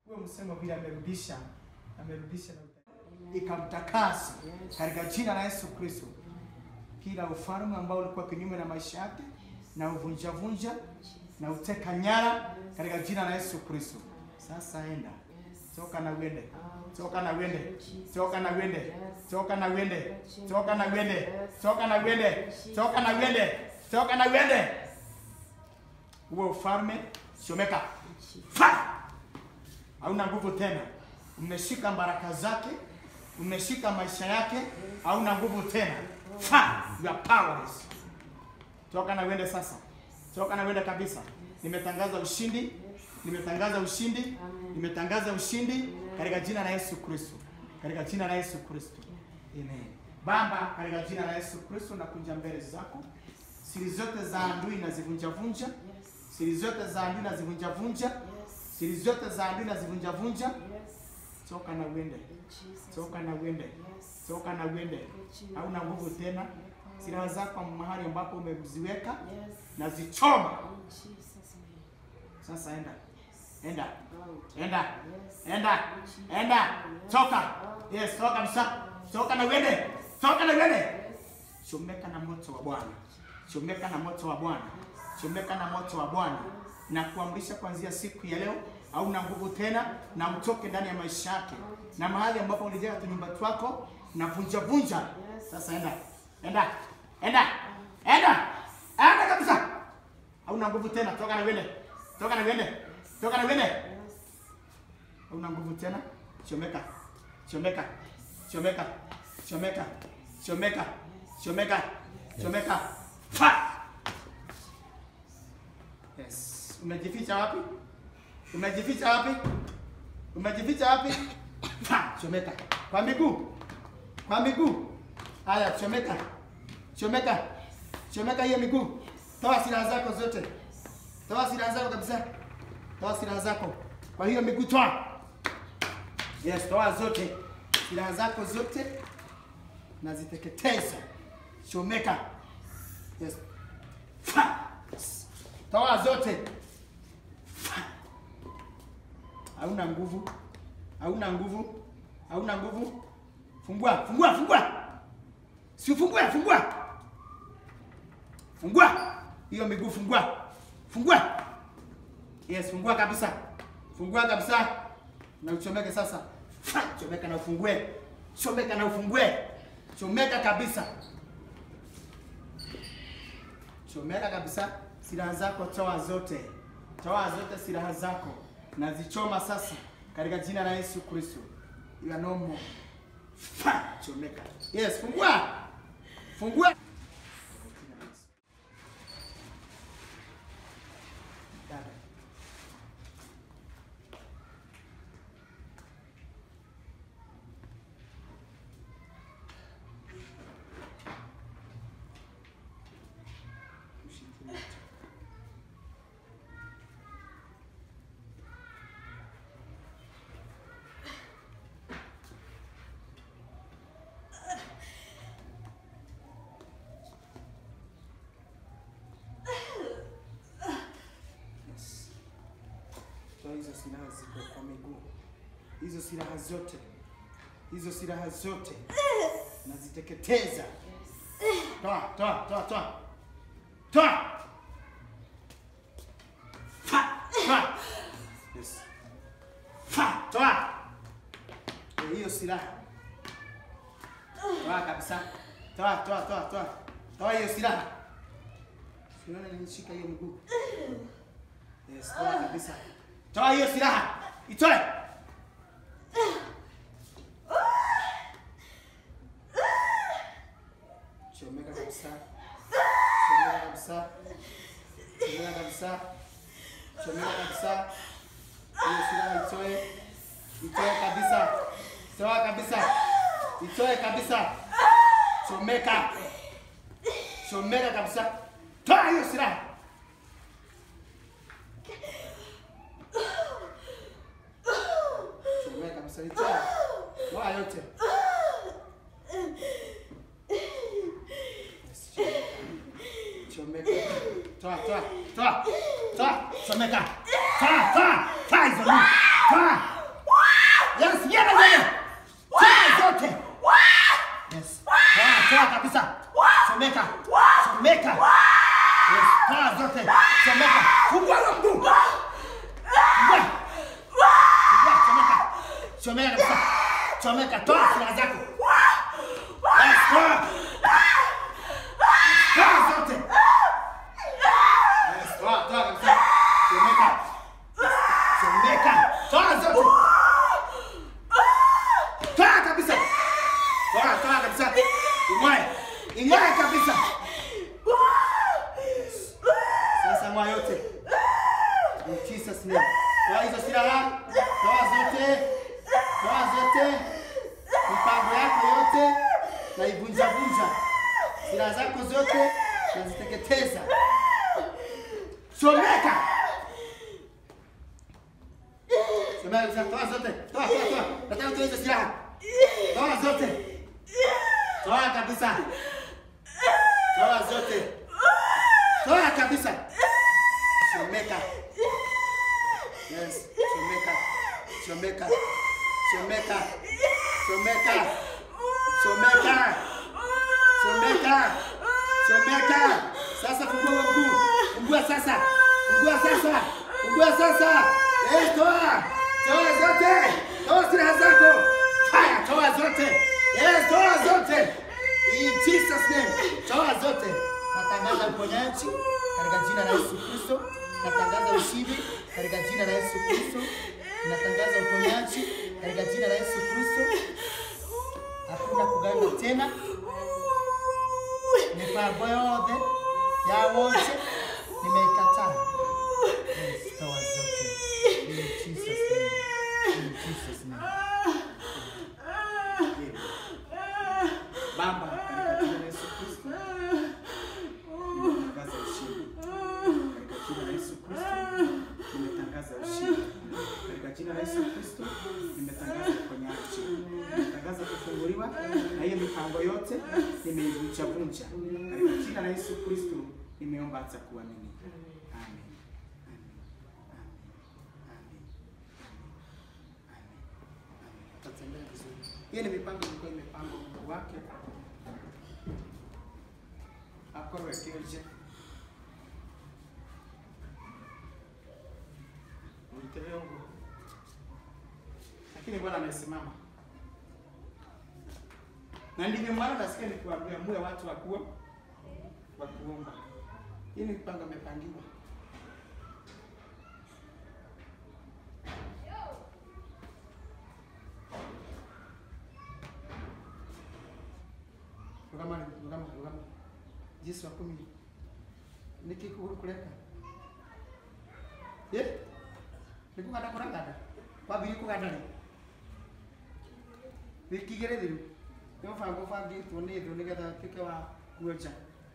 huyo msemo vile amerudisha amerudisha na ikamtakasa katika jina la Yesu Kristo. Kila ufalme ambao ulikuwa kinyume na maisha yake na uvunja vunja na uteka nyara katika jina la Yesu Kristo. Sasa enda toka na uende, toka na uende, toka na uende, toka na uende, toka na uende, toka na uende, toka na uende, toka na uende. Huo ufalme chomeka, fa hauna nguvu tena. Umeshika baraka zake, umeshika maisha yake, hauna nguvu tena. Fa, you are powerless. Toka na uende sasa, toka na uende kabisa. Nimetangaza ushindi, nimetangaza ushindi, nimetangaza ushindi katika jina la Yesu Kristo, katika jina la Yesu Kristo. Amen. Baba, katika jina la Yesu Kristo nakuja mbele zako, siri zote za adui nazivunja vunja, siri zote za adui nazivunja vunja, siri zote za adui nazivunja vunja. Toka na uende, toka na uende, toka na uende, hauna nguvu tena. Silaha zako mahali ambapo umeziweka nazichoma sasa. Enda, enda, enda, enda, enda, toka. Yes, toka kabisa, toka na uende, toka na uende. Chomeka na moto wa Bwana, chomeka na moto wa Bwana, chomeka na moto wa Bwana, na kuamrisha kuanzia siku ya leo hauna nguvu tena, na utoke ndani ya maisha yake, na mahali ambapo ulijenga tunyumba twako na vunja vunja. Sasa enda, enda, enda, enda, enda kabisa, hauna nguvu tena, toka na uende, toka na uende, toka na uende, hauna nguvu tena. Chomeka, chomeka, chomeka, chomeka, chomeka, chomeka, chomeka, fa. Yes, umejificha wapi? Umejificha wapi? Umejificha wapi? Ha, chomeka. Kwa miguu. Kwa miguu. Haya, chomeka. Chomeka. Chomeka hiyo miguu. Toa silaha zako zote. Toa silaha zako kabisa. Toa silaha zako. Kwa hiyo miguu toa. Yes, toa zote. Silaha zako zote naziteketeza. Chomeka. Yes. Fa. Toa zote. Hauna nguvu, hauna nguvu, hauna nguvu. Fungua, fungua, fungua, si fungua, fungua, fungua hiyo miguu, fungua, fungua. Yes, fungua kabisa, fungua kabisa, na uchomeke sasa. Fa, chomeka na ufungue, chomeka na ufungue, chomeka kabisa, chomeka kabisa. Silaha zako toa zote, toa zote silaha zako nazichoma sasa katika jina la Yesu Kristo. You are no more. Fa, chomeka. Yes, fungua. Fungua. Dada. Ushikilie. Yes. Toa hizo silaha ziko kwa miguu, hizo silaha zote, hizo silaha zote naziteketeza. Toa, toa, toa, toa, toa, fa, toa. Yes. Fa, toa Eh, hiyo silaha, toa kabisa, toa, toa, toa, toa, toa hiyo silaha. Unaona nilishika hiyo miguu. Yes, toa kabisa. Toa hiyo silaha. Itoe. Chomeka kabisa. Chomeka kabisa. Chomeka kabisa. Chomeka kabisa. Hiyo silaha itoe. Itoe kabisa. Toa kabisa. Itoe kabisa. Chomeka. Chomeka kabisa. Toa hiyo silaha. Chomeka kabisa. Itoe. Toa yote. Yes, chomeka. Chomeka. Toa, toa, toa. Toa. Chomeka. Toa, toa. Toa hizo. Toa. Yes. Toa, toa kabisa. Chomeka. Chomeka. Yes. Toa zote. Chomeka. Fungua huo mguu. Fungua. Fungua, chomeka. Chomeka kabisa. Chomeka. Toa silaha zako. Yes, toa. Toa zote. Yes, toa, toa kabisa. Chomeka. Chomeka. Toa zote. Toa kabisa. Toa, toa kabisa. Ing'oe. Ing'oe kabisa. Sasa ng'oa yote. In Jesus name. Toa hizo silaha. Toa zote. Toa zote. Mipango yako yote na ivunja vunja. Silaha zako zote naziteketeza. Chomeka. Chomeka kabisa. Toa zote. Toa, toa, toa. Nataka utoe hizo silaha. Toa zote. Toa kabisa. Toa zote. Toa kabisa. Chomeka. Yes, chomeka. Chomeka. Chomeka. Chomeka. Chomeka. Chomeka. Chomeka. Sasa fungua huo mguu. Fungua sasa. Fungua sasa. Fungua sasa. Eh, toa. Toa zote. Toa silaha zako. Haya, toa zote. Yes, toa zote. In Jesus name. Toa zote. Natangaza uponyaji katika jina la Yesu Kristo. Natangaza ushindi katika jina la Yesu Kristo. Natangaza uponyaji katika jina la Yesu Kristo. Hakuna kuganda tena. Mipango yote ya wote nimeikataa. Yes, toa zote. In Jesus name. In Jesus name. Baba, katika jina la Yesu Kristo, nimetangaza ushindi. Katika jina la Yesu Kristo, nimetangaza ushindi. Katika jina la Yesu Kristo, nimetangaza uponyaji. Nimetangaza kufunguliwa na hiyo mipango yote nimeivunja vunja. Katika jina la Yesu Kristo, nimeomba hata kuamini. Amen. Amen. Amen. Amen. Amen. Tutatembea vizuri. Hiyo ni mipango ilikuwa imepangwa Mungu wake akoroekeje Mteleo. Lakini Bwana amesimama. Na ndivyo maana nasikia nikiwaambia muwe watu wa kuo wa kuomba. Hii ni mipango imepangiwa. Rugama, rugama, rugama. Yesu wa kumi. Niki kureka. Ye? Niku kata kurang kata. Wabiri ku kata ni. Wiki gere diru. Yo fa go fa di to ni do ni kata tike wa kuoja.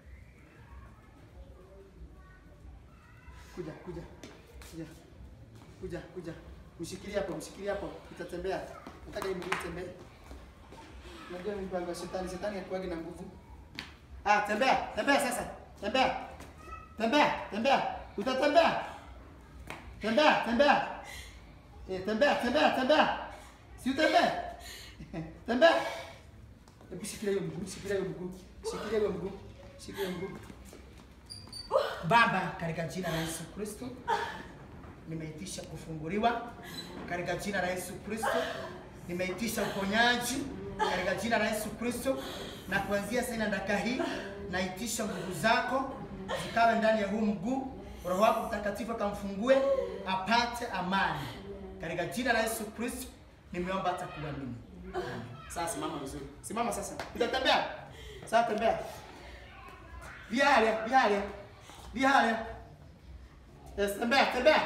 Kuja, kuja. Kuja. Kuja, kuja. Mshikilie hapo, mshikilie hapo. Itatembea. Nataka hii mguu itembee. Unajua mipango ya shetani, shetani hakuwagi na nguvu. Ah, tembea, tembea sasa. Tembea. Tembea, tembea. Utatembea. Tembea, tembea. Eh, tembea, tembea, tembea. Si utembee. tembea. Hebu shikilia hiyo mguu, shikilia hiyo mguu. Shikilia hiyo mguu. Shikilia hiyo mguu. Baba, katika jina la Yesu Kristo, nimeitisha kufunguliwa katika jina la Yesu Kristo. Nimeitisha uponyaji katika jina la Yesu Kristo, na kuanzia sasa na dakika hii naitisha nguvu zako zikawe ndani ya huu mguu. Roho wako Mtakatifu akamfungue apate amani katika jina la Yesu Kristo. Nimeomba hata kuamini. Amen. Sasa simama vizuri, simama sasa, utatembea sasa, tembea viale viale viale, yes, tembea tembea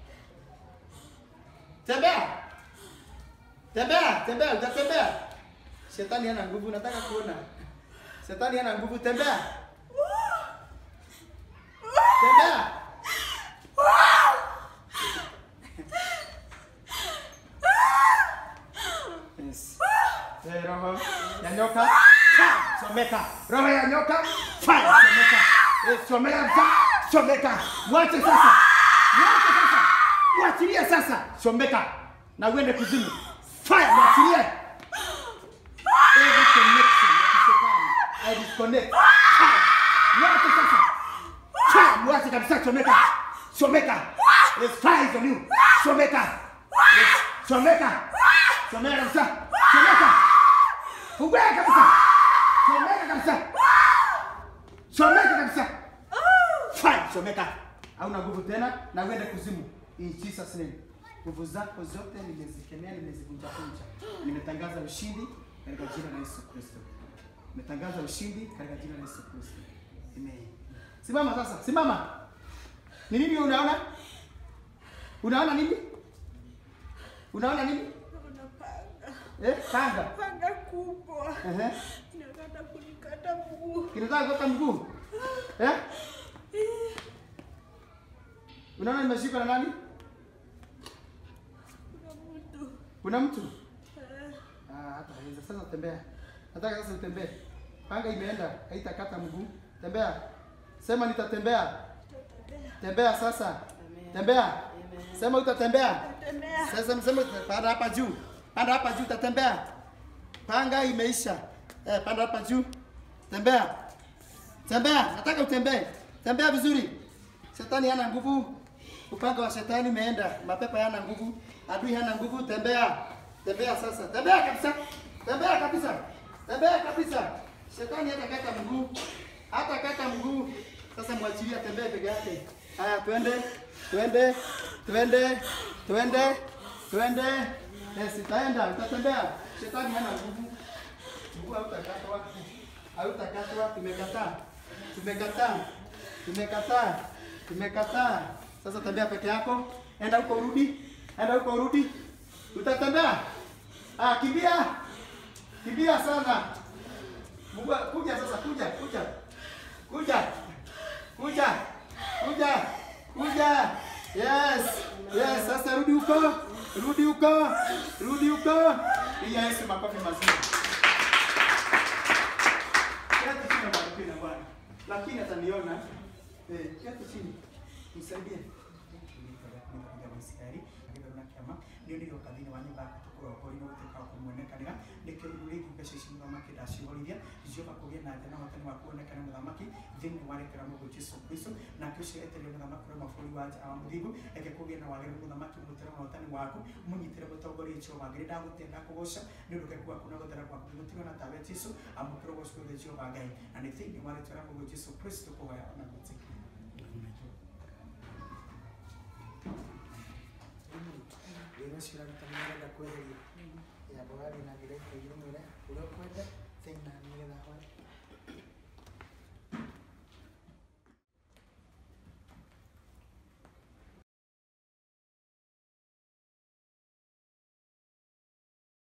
tembea tembea tembea, utatembea. Shetani hana nguvu, nataka kuona. Shetani hana nguvu, tembea. Tembea. Yes. Eh, roho ya nyoka. Fire, Chomeka. Roho ya nyoka. Fire, chomeka. Eh, chomeka. Chomeka. Mwache sasa. Mwache sasa. Mwachilie sasa. Chomeka. Na uende kuzimu. Fire, mwachilie. Every connection disconnect. Yote sasa. Cha, mwache kabisa chomeka. Chomeka. Let's fire on you. Chomeka. Yes, Chomeka. Chomeka kabisa. Chomeka. Fungua kabisa. Chomeka kabisa. Chomeka kabisa. Fine, chomeka. Hauna nguvu tena na uende kuzimu. In Jesus name. Nguvu zako zote nimezikemea, nimezivunja vunja. Nimetangaza ushindi katika jina la Yesu Kristo. Nimetangaza ushindi katika jina la Yesu Kristo. Amen. Simama sasa, simama. Ni nini unaona? Unaona nini? Unaona nini? Unapanga. Eh, panga. Panga kubwa. Ehe. Inataka kunikata mguu. Kinataka kutoka mguu. Eh? Unaona nimeshikwa na nani? Kuna mtu. Kuna mtu? Eh, Ah, hata hawezi. Sasa tembea. Nataka sasa utembee. Panga imeenda, haitakata mguu. Tembea. Sema nitatembea. Tembea sasa. Tembea. Sema utatembea. Natembea. Sasa msema panda hapa juu. Panda hapa juu utatembea. Panga imeisha. Eh, panda hapa juu. Tembea. Tembea. Nataka utembee. Tembea vizuri. Shetani hana nguvu. Upanga wa shetani umeenda. Mapepo hana nguvu. Adui hana nguvu. Tembea. Tembea sasa. Tembea kabisa. Tembea kabisa. Tembea kabisa. Shetani hata kata mguu. Hata kata mguu. Sasa mwachilie atembee peke yake. Haya, twende. Twende. Twende. Twende. Twende. Yes, itaenda. Utatembea. Shetani hana nguvu. Mguu hautakatwa. Hautakatwa. Tumekataa. Tumekataa. Tumekataa. Tumekataa. Sasa tembea peke yako. Enda huko urudi. Enda huko urudi. Utatembea. Ah, kimbia. Kimbia sana. Mungu kuja sasa kuja kuja. Kuja. Kuja. Kuja. Kuja. Yes. Yes, sasa rudi huko. Rudi huko. Rudi huko. Piga Yesu makofi mazuri. Kati chini bwana na bwana. Lakini ataniona. Eh, kati chini. Nisaidie. Nikapiga mstari, nikaona kama ndio ndio kadhini wa nyumba kutukura kwa ino guteka kumwonekanira nikio ruri mbeca ici muthamaki ndacihorithia jehova kugia na thina watani wa kuonekana muthamaki thiini wa rekera mungu jesu kristo na kĩcio etereire muthamaki ũrĩa mabũrũri wa nja wa mũthingu eke kũgĩa na wagĩrĩru muthamaki mũtĩre na watani waku mũnyitĩre mũtongoria jehova ngĩrĩ ndagũtĩa ndakũgoca nĩ ũndũ keku waku na gũthera gwaku gũtigwo na tawe jesu amũkĩrwo gocwo wothe jehova ngai na nĩ thĩinĩ wa rĩtwa rĩa mũndũ jesu kristo kũhoya ona gũtĩkia wĩra ũcio ũraruta nĩ ũrenda kweheria yambo warĩ na gĩreka igũrũ mwĩre